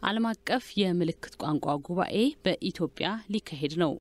ዓለም አቀፍ የምልክት ቋንቋ ጉባኤ በኢትዮጵያ ሊካሄድ ነው።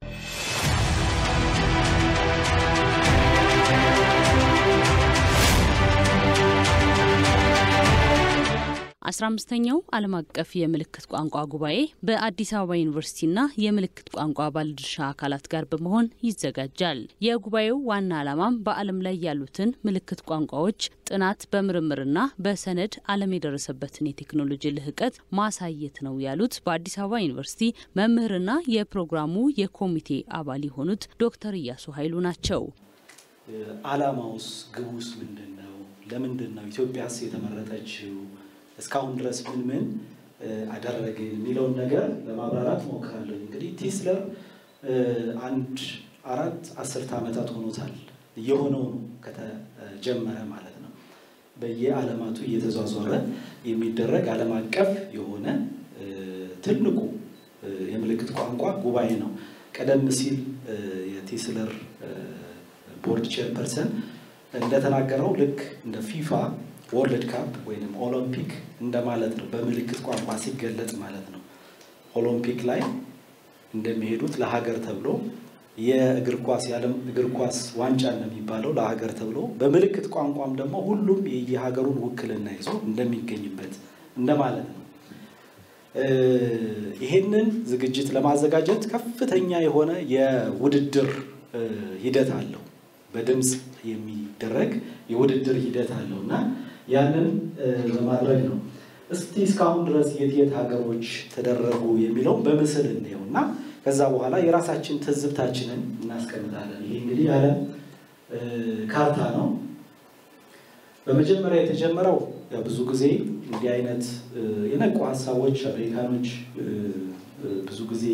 አስራ አምስተኛው ዓለም አቀፍ የምልክት ቋንቋ ጉባኤ በአዲስ አበባ ዩኒቨርሲቲና የምልክት ቋንቋ ባለድርሻ አካላት ጋር በመሆን ይዘጋጃል። የጉባኤው ዋና ዓላማም በዓለም ላይ ያሉትን ምልክት ቋንቋዎች ጥናት በምርምርና በሰነድ ዓለም የደረሰበትን የቴክኖሎጂ ልህቀት ማሳየት ነው ያሉት በአዲስ አበባ ዩኒቨርሲቲ መምህርና የፕሮግራሙ የኮሚቴ አባል የሆኑት ዶክተር እያሱ ኃይሉ ናቸው። ዓላማውስ ግቡስ ምንድን ነው? ለምንድን ነው ኢትዮጵያስ የተመረጠችው? እስካሁን ድረስ ምን ምን አደረግን የሚለውን ነገር ለማብራራት ሞክራለሁ። እንግዲህ ቲስለር አንድ አራት አስርተ ዓመታት ሆኖታል እየሆነው ነው ከተጀመረ ማለት ነው። በየዓለማቱ እየተዟዟረ የሚደረግ ዓለም አቀፍ የሆነ ትልቁ የምልክት ቋንቋ ጉባኤ ነው። ቀደም ሲል የቲስለር ቦርድ ቼርፐርሰን እንደተናገረው ልክ እንደ ፊፋ ወርልድ ካፕ ወይም ኦሎምፒክ እንደማለት ነው። በምልክት ቋንቋ ሲገለጽ ማለት ነው። ኦሎምፒክ ላይ እንደሚሄዱት ለሀገር ተብሎ የእግር ኳስ የዓለም እግር ኳስ ዋንጫ እንደሚባለው ለሀገር ተብሎ በምልክት ቋንቋም ደግሞ ሁሉም የየሀገሩን ውክልና ይዞ እንደሚገኝበት እንደማለት ነው። ይሄንን ዝግጅት ለማዘጋጀት ከፍተኛ የሆነ የውድድር ሂደት አለው። በድምፅ የሚደረግ የውድድር ሂደት አለው እና ያንን ለማድረግ ነው። እስቲ እስካሁን ድረስ የት የት ሀገሮች ተደረጉ የሚለውን በምስል እንየው እና ከዛ በኋላ የራሳችን ትዝብታችንን እናስቀምጣለን። ይሄ እንግዲህ የዓለም ካርታ ነው። በመጀመሪያ የተጀመረው ብዙ ጊዜ እንዲህ አይነት የነቁ ሀሳቦች አሜሪካኖች ብዙ ጊዜ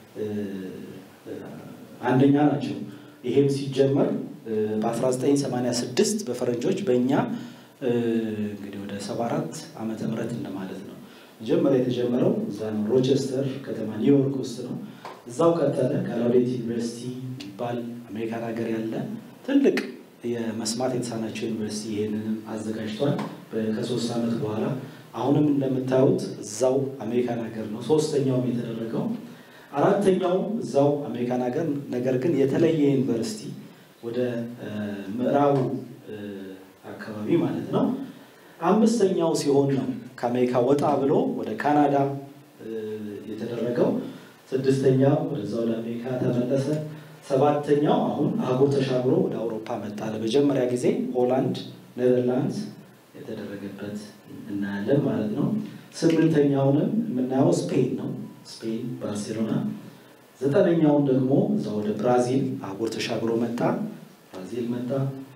አንደኛ ናቸው። ይሄም ሲጀመር በ1986 በፈረንጆች በእኛ እንግዲህ ወደ 74 ዓመተ ምህረት እንደማለት ነው። መጀመሪያ የተጀመረው እዛ ነው፣ ሮቸስተር ከተማ ኒውዮርክ ውስጥ ነው። እዛው ቀጠለ። ጋላውዴት ዩኒቨርሲቲ የሚባል አሜሪካን ሀገር ያለ ትልቅ የመስማት የተሳናቸው ዩኒቨርሲቲ ይህንንም አዘጋጅቷል። ከሶስት ዓመት በኋላ አሁንም እንደምታዩት እዛው አሜሪካን ሀገር ነው ሶስተኛውም የተደረገው። አራተኛውም እዛው አሜሪካን ሀገር ነገር ግን የተለየ ዩኒቨርሲቲ ወደ ምዕራቡ አካባቢ ማለት ነው። አምስተኛው ሲሆን ነው ከአሜሪካ ወጣ ብሎ ወደ ካናዳ የተደረገው። ስድስተኛው ወደዛ ወደ አሜሪካ ተመለሰ። ሰባተኛው አሁን አህጉር ተሻግሮ ወደ አውሮፓ መጣ። ለመጀመሪያ ጊዜ ሆላንድ፣ ኔዘርላንድስ የተደረገበት እናያለን ማለት ነው። ስምንተኛውንም የምናየው ስፔን ነው፣ ስፔን ባርሴሎና። ዘጠነኛውን ደግሞ እዛ ወደ ብራዚል አህጉር ተሻግሮ መጣ፣ ብራዚል መጣ።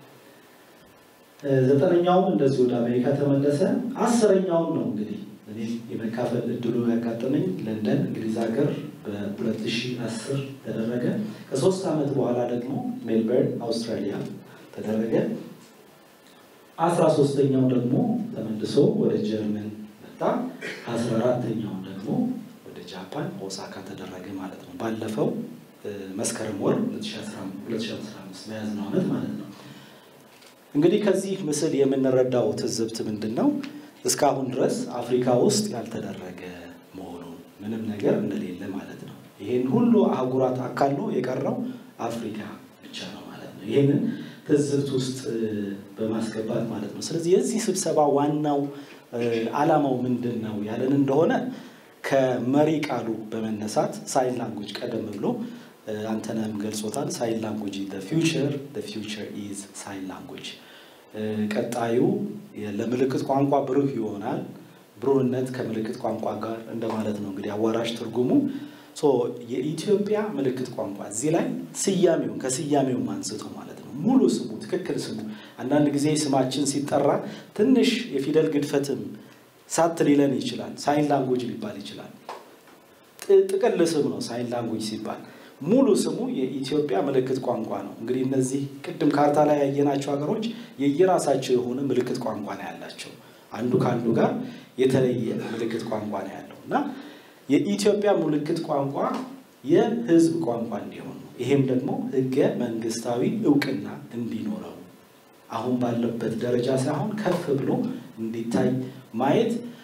ዘጠነኛውም እንደዚህ ወደ አሜሪካ ተመለሰ። አስረኛውን ነው እንግዲህ እኔም የመካፈል እድሉ ያጋጠመኝ ለንደን እንግሊዝ ሀገር በ2010 ተደረገ። ከሶስት ዓመት በኋላ ደግሞ ሜልበርን አውስትራሊያ ተደረገ። አስራ ሶስተኛው ደግሞ ተመልሶ ወደ ጀርመን መጣ። አስራ አራተኛውን ደግሞ ወደ ጃፓን ኦሳካ ተደረገ ማለት ነው። ባለፈው መስከረም ወር 2015 በያዝነው ዓመት ማለት ነው። እንግዲህ ከዚህ ምስል የምንረዳው ትዝብት ምንድን ነው? እስካሁን ድረስ አፍሪካ ውስጥ ያልተደረገ መሆኑን ምንም ነገር እንደሌለ ማለት ነው። ይህን ሁሉ አህጉራት አካሎ የቀረው አፍሪካ ብቻ ነው ማለት ነው። ይህንን ትዝብት ውስጥ በማስገባት ማለት ነው። ስለዚህ የዚህ ስብሰባ ዋናው ዓላማው ምንድን ነው ያለን እንደሆነ ከመሪ ቃሉ በመነሳት ሳይን ላንጉጅ ቀደም ብሎ አንተነህም ገልጾታል። ሳይን ላንጉጅ ፊውቸር ፊውቸር ኢዝ ሳይን ላንጉጅ ቀጣዩ ለምልክት ቋንቋ ብሩህ ይሆናል። ብሩህነት ከምልክት ቋንቋ ጋር እንደማለት ነው። እንግዲህ አዋራሽ ትርጉሙ የኢትዮጵያ ምልክት ቋንቋ እዚህ ላይ ስያሜውን ከስያሜውም አንስቶ ማለት ነው ሙሉ ስሙ ትክክል ስሙ አንዳንድ ጊዜ ስማችን ሲጠራ ትንሽ የፊደል ግድፈትም ሳት ሊለን ይችላል። ሳይን ላንጉጅ ሊባል ይችላል። ጥቅል ስም ነው ሳይን ላንጉጅ ሲባል ሙሉ ስሙ የኢትዮጵያ ምልክት ቋንቋ ነው። እንግዲህ እነዚህ ቅድም ካርታ ላይ ያየናቸው ሀገሮች የየራሳቸው የሆነ ምልክት ቋንቋ ነው ያላቸው። አንዱ ከአንዱ ጋር የተለየ ምልክት ቋንቋ ነው ያለው እና የኢትዮጵያ ምልክት ቋንቋ የሕዝብ ቋንቋ እንዲሆን ነው። ይሄም ደግሞ ሕገ መንግስታዊ እውቅና እንዲኖረው አሁን ባለበት ደረጃ ሳይሆን ከፍ ብሎ እንዲታይ ማየት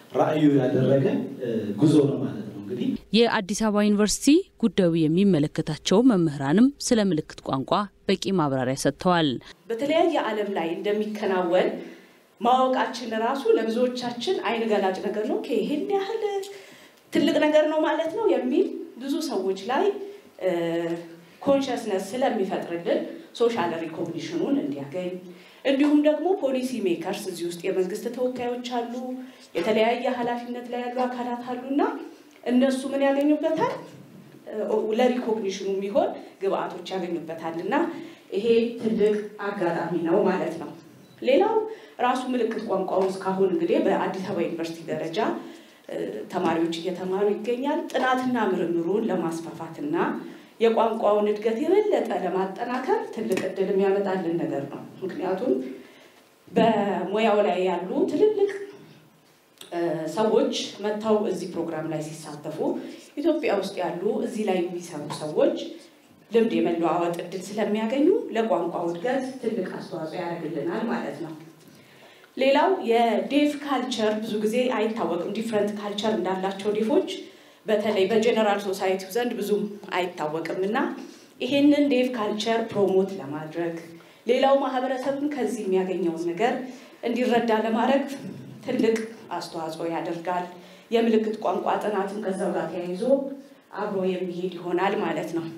ራዕዩ ያደረገ ጉዞ ነው ማለት ነው። እንግዲህ የአዲስ አበባ ዩኒቨርሲቲ ጉዳዩ የሚመለከታቸው መምህራንም ስለ ምልክት ቋንቋ በቂ ማብራሪያ ሰጥተዋል። በተለያየ ዓለም ላይ እንደሚከናወን ማወቃችን ራሱ ለብዙዎቻችን አይን ገላጭ ነገር ነው። ይህን ያህል ትልቅ ነገር ነው ማለት ነው የሚል ብዙ ሰዎች ላይ ኮንሽስነስ ስለሚፈጥርልን ሶሻል ሪኮግኒሽኑን እንዲያገኝ እንዲሁም ደግሞ ፖሊሲ ሜከርስ እዚህ ውስጥ የመንግስት ተወካዮች አሉ፣ የተለያየ ኃላፊነት ላይ ያሉ አካላት አሉ እና እነሱ ምን ያገኙበታል? ለሪኮግኒሽኑ የሚሆን ግብአቶች ያገኙበታል እና ይሄ ትልቅ አጋጣሚ ነው ማለት ነው። ሌላው ራሱ ምልክት ቋንቋው እስካሁን እንግዲህ በአዲስ አበባ ዩኒቨርሲቲ ደረጃ ተማሪዎች እየተማሩ ይገኛል። ጥናትና ምርምሩን ለማስፋፋትና የቋንቋውን እድገት የበለጠ ለማጠናከር ትልቅ እድል የሚያመጣልን ነገር ነው። ምክንያቱም በሙያው ላይ ያሉ ትልልቅ ሰዎች መጥተው እዚህ ፕሮግራም ላይ ሲሳተፉ ኢትዮጵያ ውስጥ ያሉ እዚህ ላይ የሚሰሩ ሰዎች ልምድ የመለዋወጥ እድል ስለሚያገኙ ለቋንቋው እድገት ትልቅ አስተዋጽኦ ያደርግልናል ማለት ነው። ሌላው የዴፍ ካልቸር ብዙ ጊዜ አይታወቅም። ዲፍረንት ካልቸር እንዳላቸው ዴፎች በተለይ በጀነራል ሶሳይቲው ዘንድ ብዙም አይታወቅም እና ይሄንን ዴፍ ካልቸር ፕሮሞት ለማድረግ ሌላው ማህበረሰብን ከዚህ የሚያገኘውን ነገር እንዲረዳ ለማድረግ ትልቅ አስተዋጽኦ ያደርጋል። የምልክት ቋንቋ ጥናትም ከዛው ጋር ተያይዞ አብሮ የሚሄድ ይሆናል ማለት ነው።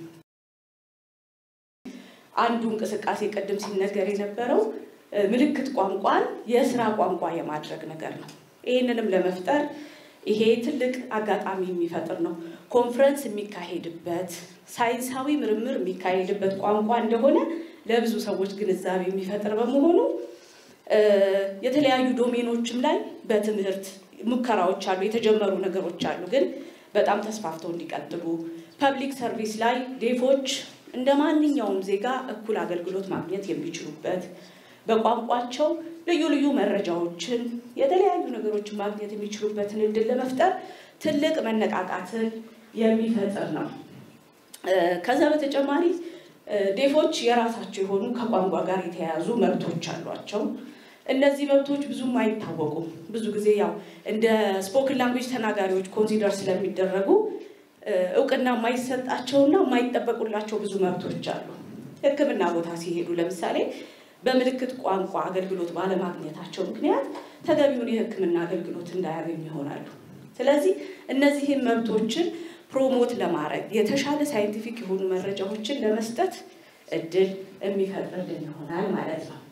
አንዱ እንቅስቃሴ ቅድም ሲነገር የነበረው ምልክት ቋንቋን የስራ ቋንቋ የማድረግ ነገር ነው። ይህንንም ለመፍጠር ይሄ ትልቅ አጋጣሚ የሚፈጥር ነው። ኮንፈረንስ የሚካሄድበት ሳይንሳዊ ምርምር የሚካሄድበት ቋንቋ እንደሆነ ለብዙ ሰዎች ግንዛቤ የሚፈጥር በመሆኑ የተለያዩ ዶሜኖችም ላይ በትምህርት ሙከራዎች አሉ፣ የተጀመሩ ነገሮች አሉ፣ ግን በጣም ተስፋፍተው እንዲቀጥሉ ፐብሊክ ሰርቪስ ላይ ዴፎች እንደ ማንኛውም ዜጋ እኩል አገልግሎት ማግኘት የሚችሉበት በቋንቋቸው ልዩ ልዩ መረጃዎችን የተለያዩ ነገሮችን ማግኘት የሚችሉበትን እድል ለመፍጠር ትልቅ መነቃቃትን የሚፈጥር ነው። ከዛ በተጨማሪ ዴፎች የራሳቸው የሆኑ ከቋንቋ ጋር የተያያዙ መብቶች አሏቸው። እነዚህ መብቶች ብዙም አይታወቁም። ብዙ ጊዜ ያው እንደ ስፖክን ላንጉጅ ተናጋሪዎች ኮንሲደር ስለሚደረጉ እውቅና የማይሰጣቸውና የማይጠበቁላቸው ብዙ መብቶች አሉ። ሕክምና ቦታ ሲሄዱ ለምሳሌ በምልክት ቋንቋ አገልግሎት ባለማግኘታቸው ምክንያት ተገቢውን የሕክምና አገልግሎት እንዳያገኙ ይሆናሉ። ስለዚህ እነዚህን መብቶችን ፕሮሞት ለማድረግ የተሻለ ሳይንቲፊክ የሆኑ መረጃዎችን ለመስጠት እድል የሚፈጥርልን ይሆናል ማለት ነው።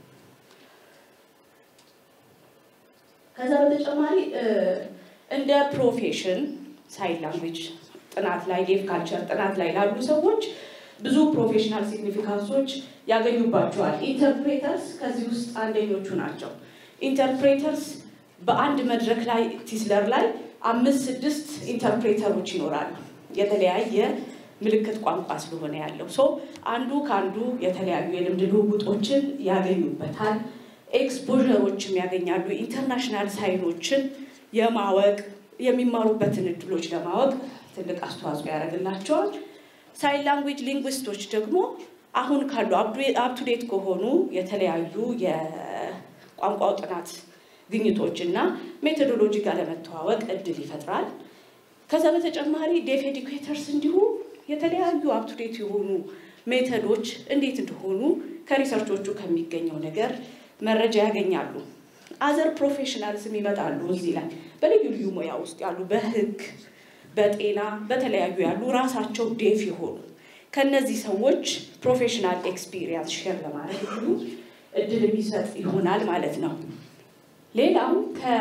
ከዛ በተጨማሪ እንደ ፕሮፌሽን ሳይን ላንጉጅ ጥናት ላይ ዴፍ ካልቸር ጥናት ላይ ላሉ ሰዎች ብዙ ፕሮፌሽናል ሲግኒፊካንሶች ያገኙባቸዋል። ኢንተርፕሬተርስ ከዚህ ውስጥ አንደኞቹ ናቸው። ኢንተርፕሬተርስ በአንድ መድረክ ላይ ቲስለር ላይ አምስት ስድስት ኢንተርፕሬተሮች ይኖራሉ። የተለያየ ምልክት ቋንቋ ስለሆነ ያለው ሶ አንዱ ከአንዱ የተለያዩ የልምድ ልውውጦችን ያገኙበታል። ኤክስፖዠሮችም ያገኛሉ። ኢንተርናሽናል ሳይኖችን የማወቅ የሚማሩበትን እድሎች ለማወቅ ትልቅ አስተዋጽኦ ያደርግላቸዋል። ሳይን ላንጉጅ ሊንጉስቶች ደግሞ አሁን ካሉ አፕቱዴት ከሆኑ የተለያዩ የቋንቋው ጥናት ግኝቶች እና ሜቶዶሎጂ ጋር ለመተዋወቅ እድል ይፈጥራል። ከዛ በተጨማሪ ዴፍ ኤዱኬተርስ እንዲሁ የተለያዩ አፕቱዴት የሆኑ ሜተዶች እንዴት እንደሆኑ ከሪሰርቾቹ ከሚገኘው ነገር መረጃ ያገኛሉ። አዘር ፕሮፌሽናልስም ይመጣሉ እዚህ ላይ በልዩ ልዩ ሙያ ውስጥ ያሉ በህግ፣ በጤና፣ በተለያዩ ያሉ ራሳቸው ዴፍ የሆኑ ከነዚህ ሰዎች ፕሮፌሽናል ኤክስፒሪየንስ ሼር ለማድረግ ሁሉ እድል የሚሰጥ ይሆናል ማለት ነው። ሌላው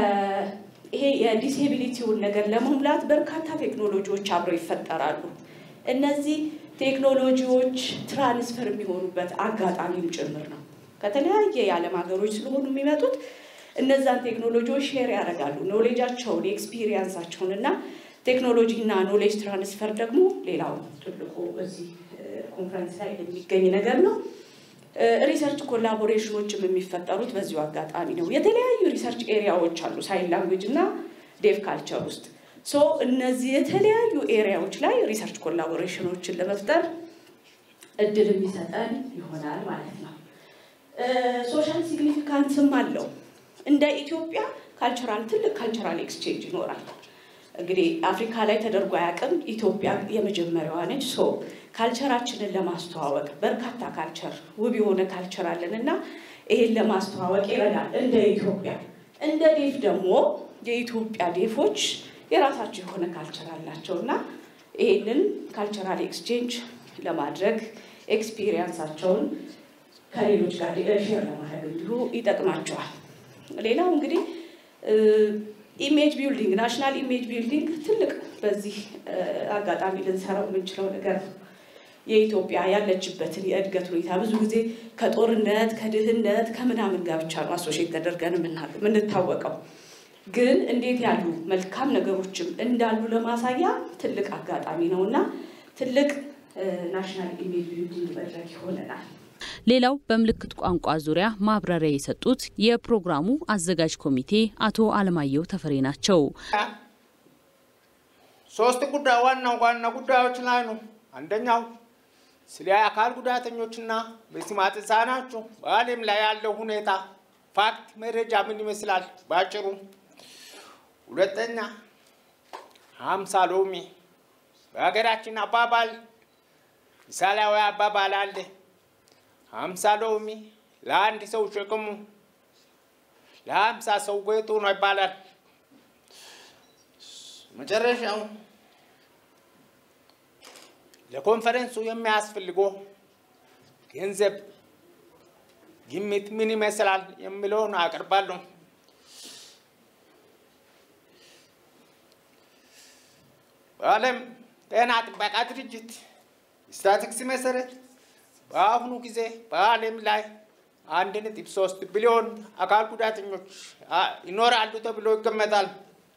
ይሄ የዲስኤቢሊቲውን ነገር ለመሙላት በርካታ ቴክኖሎጂዎች አብረው ይፈጠራሉ። እነዚህ ቴክኖሎጂዎች ትራንስፈር የሚሆኑበት አጋጣሚም ጭምር ነው። ከተለያየ የዓለም ሀገሮች ስለሆኑ የሚመጡት እነዛን ቴክኖሎጂዎች ሼር ያደርጋሉ። ኖሌጃቸውን፣ ኤክስፒሪየንሳቸውን እና ቴክኖሎጂ እና ኖሌጅ ትራንስፈር ደግሞ ሌላው ትልቁ እዚህ ኮንፈረንስ ላይ የሚገኝ ነገር ነው። ሪሰርች ኮላቦሬሽኖችም የሚፈጠሩት በዚሁ አጋጣሚ ነው። የተለያዩ ሪሰርች ኤሪያዎች አሉ ሳይን ላንጉጅ እና ዴፍ ካልቸር ውስጥ ሶ እነዚህ የተለያዩ ኤሪያዎች ላይ ሪሰርች ኮላቦሬሽኖችን ለመፍጠር እድል የሚሰጠን ይሆናል ማለት ነው። ሶሻል ሲግኒፊካንስም አለው። እንደ ኢትዮጵያ ካልቸራል ትልቅ ካልቸራል ኤክስቼንጅ ይኖራል። እንግዲህ አፍሪካ ላይ ተደርጎ አያውቅም። ኢትዮጵያ የመጀመሪያዋ ነች። ሶ ካልቸራችንን ለማስተዋወቅ በርካታ ካልቸር ውብ የሆነ ካልቸር አለን እና ይሄን ለማስተዋወቅ ይረዳል። እንደ ኢትዮጵያ እንደ ዴፍ ደግሞ የኢትዮጵያ ዴፎች የራሳቸው የሆነ ካልቸር አላቸው እና ይህንን ካልቸራል ኤክስቼንጅ ለማድረግ ኤክስፒሪየንሳቸውን ከሌሎች ጋር ሼር ለማድረግ እንዲሁ ይጠቅማቸዋል። ሌላው እንግዲህ ኢሜጅ ቢልዲንግ ናሽናል ኢሜጅ ቢልዲንግ ትልቅ በዚህ አጋጣሚ ልንሰራው የምንችለው ነገር ነው። የኢትዮጵያ ያለችበትን የእድገት ሁኔታ ብዙ ጊዜ ከጦርነት ከድህነት ከምናምን ጋር ብቻ ነው አሶሼት ተደርገን የምንታወቀው። ግን እንዴት ያሉ መልካም ነገሮችም እንዳሉ ለማሳያ ትልቅ አጋጣሚ ነው እና ትልቅ ናሽናል ኢሜጅ ቢልዲንግ መድረክ ይሆነናል። ሌላው በምልክት ቋንቋ ዙሪያ ማብራሪያ የሰጡት የፕሮግራሙ አዘጋጅ ኮሚቴ አቶ አለማየሁ ተፈሬ ናቸው። ሶስት ጉዳይ ዋና ዋና ጉዳዮች ላይ ነው። አንደኛው ስለ አካል ጉዳተኞችና በስማት ህጻናቸው በዓለም ላይ ያለው ሁኔታ ፋክት መረጃ ምን ይመስላል ባጭሩ። ሁለተኛ ሀምሳ ሎሚ በሀገራችን አባባል ምሳሌያዊ አባባል አለ። ሀምሳ ሎሚ ለአንድ ሰው ሸክሙ ለሀምሳ ሰው ጌጡ ነው ይባላል። መጨረሻው ለኮንፈረንሱ የሚያስፈልገው ገንዘብ ግምት ምን ይመስላል የሚለውን አቀርባለሁ። በዓለም ጤና ጥበቃ ድርጅት ስታቲክስ መሰረት በአሁኑ ጊዜ በዓለም ላይ አንድ ነጥብ ሶስት ቢሊዮን አካል ጉዳተኞች ይኖራሉ ተብሎ ይገመታል።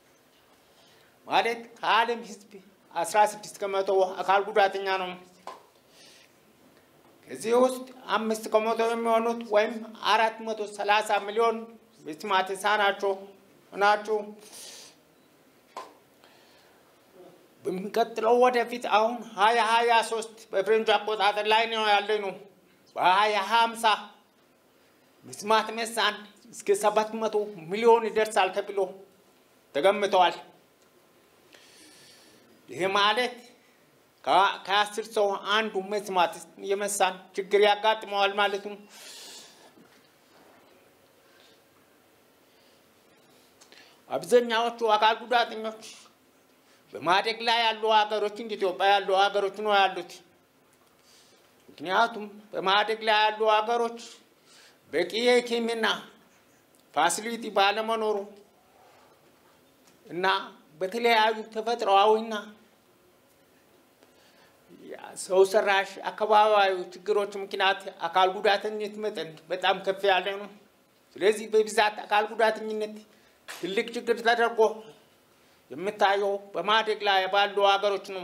ማለት ከዓለም ሕዝብ አስራ ስድስት ከመቶ አካል ጉዳተኛ ነው። ከዚህ ውስጥ አምስት ከመቶ የሚሆኑት ወይም አራት መቶ ሰላሳ ሚሊዮን መስማት የተሳናቸው ናቸው። በሚቀጥለው ወደፊት አሁን ሀያ ሀያ ሶስት በፍሬንቹ አቆጣጠር ላይ ነው ያለ ነው። በሀያ ሀምሳ መስማት መሳን እስከ ሰባት መቶ ሚሊዮን ይደርሳል ተብሎ ተገምተዋል። ይህ ማለት ከአስር ሰው አንዱ መስማት የመሳን ችግር ያጋጥመዋል ማለት ነው። አብዛኛዎቹ አካል ጉዳተኞች በማደግ ላይ ያሉ ሀገሮች እንደ ኢትዮጵያ ያሉ ሀገሮች ነው ያሉት። ምክንያቱም በማደግ ላይ ያሉ ሀገሮች በቂ የሕክምና ፋሲሊቲ ባለመኖሩ እና በተለያዩ ተፈጥሯዊና ሰው ሰራሽ አካባቢያዊ ችግሮች ምክንያት አካል ጉዳተኝነት መጠን በጣም ከፍ ያለ ነው። ስለዚህ በብዛት አካል ጉዳተኝነት ትልቅ ችግር ተደርጎ የምታየው በማደግ ላይ ባሉ ሀገሮች ነው።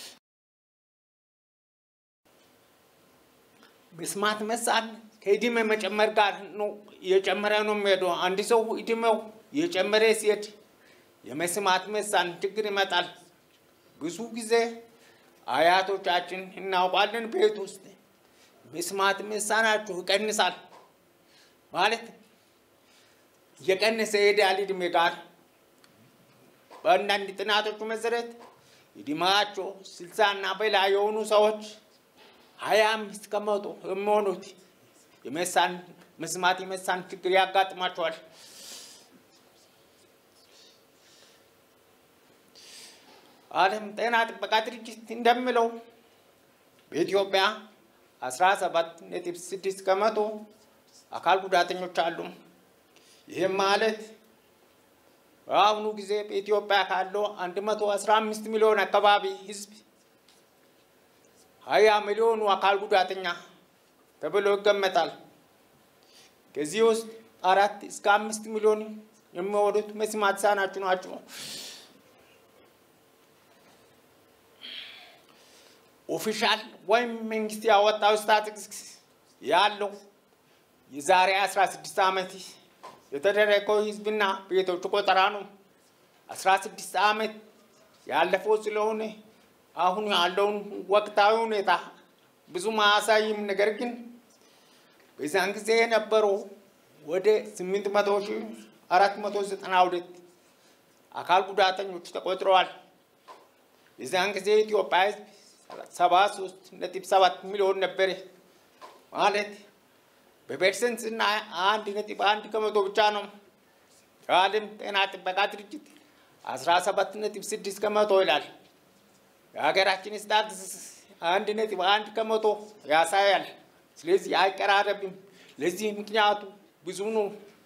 መስማት መሳን ከእድሜ መጨመር ጋር ነው እየጨመረ ነው የሚሄደው። አንድ ሰው እድሜው እየጨመረ ሲሄድ የመስማት መሳን ችግር ይመጣል። ብዙ ጊዜ አያቶቻችን እናውቃለን፣ ቤት ውስጥ መስማት መሳናችሁ ይቀንሳል ማለት እየቀነሰ ይሄዳል እድሜ ጋር። በአንዳንድ ጥናቶቹ መሰረት እድሜያቸው ስልሳ እና በላይ የሆኑ ሰዎች ሀያ አምስት ከመቶ የሚሆኑት የመሳን መስማት የመሳን ችግር ያጋጥማቸዋል። ዓለም ጤና ጥበቃ ድርጅት እንደሚለው በኢትዮጵያ አስራ ሰባት ነጥብ ስድስት ከመቶ አካል ጉዳተኞች አሉ። ይህም ማለት በአሁኑ ጊዜ በኢትዮጵያ ካለው አንድ መቶ አስራ አምስት ሚሊዮን አካባቢ ሕዝብ ሀያ ሚሊዮኑ አካል ጉዳተኛ ተብሎ ይገመታል። ከዚህ ውስጥ አራት እስከ አምስት ሚሊዮን የሚሆኑት መስማት የተሳናቸው ናቸው። ኦፊሻል ወይም መንግስት ያወጣው ስታቲስቲክስ ያለው የዛሬ 16 ዓመት የተደረገው ህዝብና ቤቶች ቆጠራ ነው። 16 ዓመት ያለፈው ስለሆነ አሁን ያለውን ወቅታዊ ሁኔታ ብዙም አያሳይም። ነገር ግን በዛን ጊዜ የነበረው ወደ 800 ሺህ አራት መቶ ዘጠና ሁለት አካል ጉዳተኞች ተቆጥረዋል። የዚያን ጊዜ ኢትዮጵያ ሕዝብ ሰባ ሶስት ነጥብ ሰባት ሚሊዮን ነበር። ማለት በፐርሰንት እና አንድ ነጥብ አንድ ከመቶ ብቻ ነው። የዓለም ጤና ጥበቃ ድርጅት አስራ ሰባት ነጥብ ስድስት ከመቶ ይላል። የሀገራችን ስታትስ አንድ ነጥብ አንድ ከመቶ ያሳያል። ስለዚህ አይቀራረብም። ለዚህ ምክንያቱ ብዙ ነው።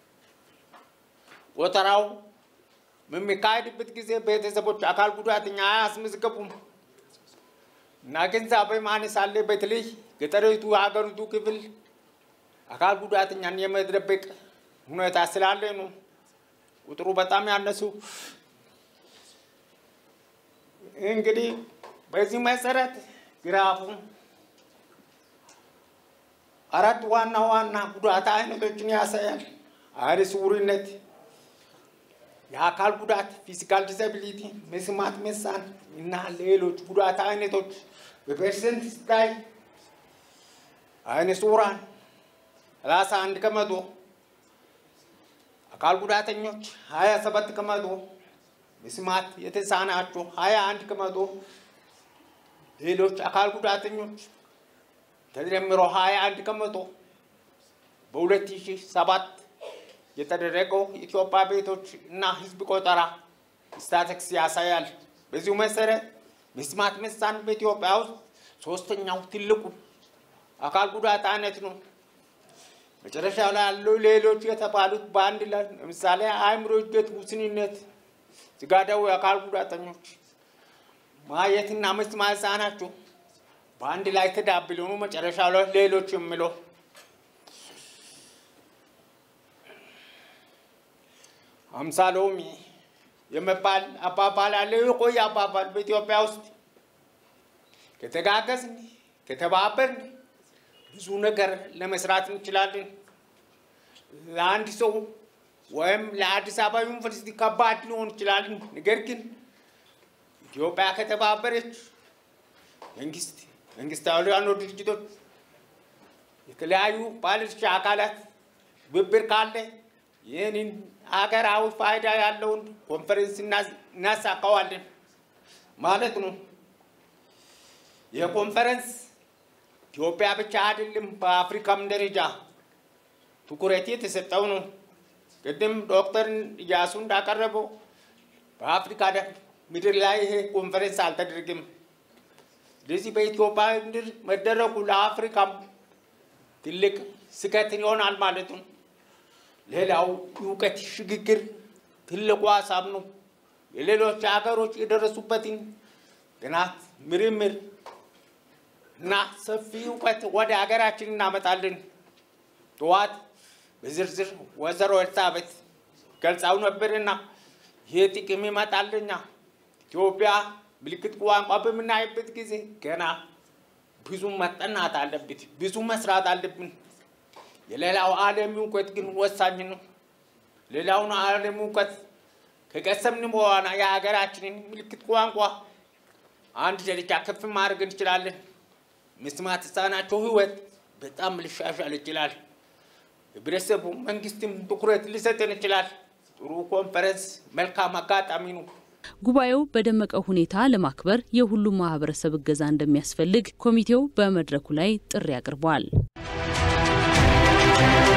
ቆጠራው በሚካሄድበት ጊዜ ቤተሰቦች አካል ጉዳተኛ አያስመዝገቡም እና ግንዛቤ ማነስ አለ። በተለይ ገጠሪቱ የሀገሪቱ ክፍል አካል ጉዳተኛን የመደበቅ ሁኔታ ስላለ ነው ቁጥሩ በጣም ያነሱ። እንግዲህ በዚህ መሰረት ግራፉ አራት ዋና ዋና ጉዳት አይነቶችን ያሳያል። አይነ ስውርነት፣ የአካል ጉዳት ፊዚካል ዲስabiliቲ፣ መስማት መሳን እና ሌሎች ጉዳት አይነቶች በፐርሰንት ሲታይ አይነ ስውራን ሰላሳ አንድ ከመቶ፣ አካል ጉዳተኞች ሀያ ሰባት ከመቶ፣ መስማት የተሳናቸው ሀያ አንድ ከመቶ፣ ሌሎች አካል ጉዳተኞች ተደምሮ ሀያ አንድ ከመቶ በሁለት ሺህ ሰባት የተደረገው የኢትዮጵያ ቤቶች እና ሕዝብ ቆጠራ ስታቲክስ ያሳያል። በዚሁ መሰረት መስማት መሳን በኢትዮጵያ ውስጥ ሶስተኛው ትልቁ አካል ጉዳት አይነት ነው። መጨረሻ ላይ ያሉ ሌሎች የተባሉት በአንድ ላይ ለምሳሌ አእምሮ እድገት ውስንነት፣ ስጋ ደዌ አካል ጉዳተኞች፣ ማየትና መስማት የተሳናቸው በአንድ ላይ ተዳብሎ ነው መጨረሻ ላይ ሌሎች የሚለው አምሳ ሎሚ የመባል አባባል አለ። የቆየ አባባል በኢትዮጵያ ውስጥ ከተጋገዝን ከተባበርን ብዙ ነገር ለመስራት እንችላለን። ለአንድ ሰው ወይም ለአዲስ አበባ ዩኒቨርሲቲ ከባድ ሊሆን ይችላል። ነገር ግን ኢትዮጵያ ከተባበረች መንግስት መንግስታዊ ያሉ ድርጅቶች የተለያዩ ባለድርሻ አካላት ትብብር ካለ ይህንን ሀገራዊ ፋይዳ ያለውን ኮንፈረንስ እናሳካዋለን ማለት ነው። ይህ ኮንፈረንስ ኢትዮጵያ ብቻ አይደለም፣ በአፍሪካም ደረጃ ትኩረት የተሰጠው ነው። ቅድም ዶክተር እያሱ እንዳቀረበው በአፍሪካ ምድር ላይ ይሄ ኮንፈረንስ አልተደረገም። ስለዚህ በኢትዮጵያ ምድር መደረጉ ለአፍሪካም ትልቅ ስኬት ይሆናል ማለት ነው። ሌላው እውቀት ሽግግር ትልቁ ሀሳብ ነው። የሌሎች ሀገሮች የደረሱበትን ጥናት፣ ምርምር እና ሰፊ እውቀት ወደ ሀገራችን እናመጣለን። ጠዋት በዝርዝር ወይዘሮ ኤልሳቤጥ ገልጻው ነበርና ይህ ጥቅም ይመጣልኛ ኢትዮጵያ ምልክት ቋንቋ በምናይበት ጊዜ ገና ብዙ መጠናት አለበት፣ ብዙ መስራት አለብን። የሌላው ዓለም እውቀት ግን ወሳኝ ነው። ሌላውን ዓለም እውቀት ከቀሰምን በኋላ የሀገራችንን ምልክት ቋንቋ አንድ ደረጃ ከፍ ማድረግ እንችላለን። መስማት የተሳናቸው ሕይወት በጣም ሊሻሻል ይችላል። ህብረተሰቡ፣ መንግስትም ትኩረት ሊሰጥን ይችላል። ጥሩ ኮንፈረንስ፣ መልካም አጋጣሚ ነው። ጉባኤው በደመቀ ሁኔታ ለማክበር የሁሉም ማህበረሰብ እገዛ እንደሚያስፈልግ ኮሚቴው በመድረኩ ላይ ጥሪ አቅርቧል።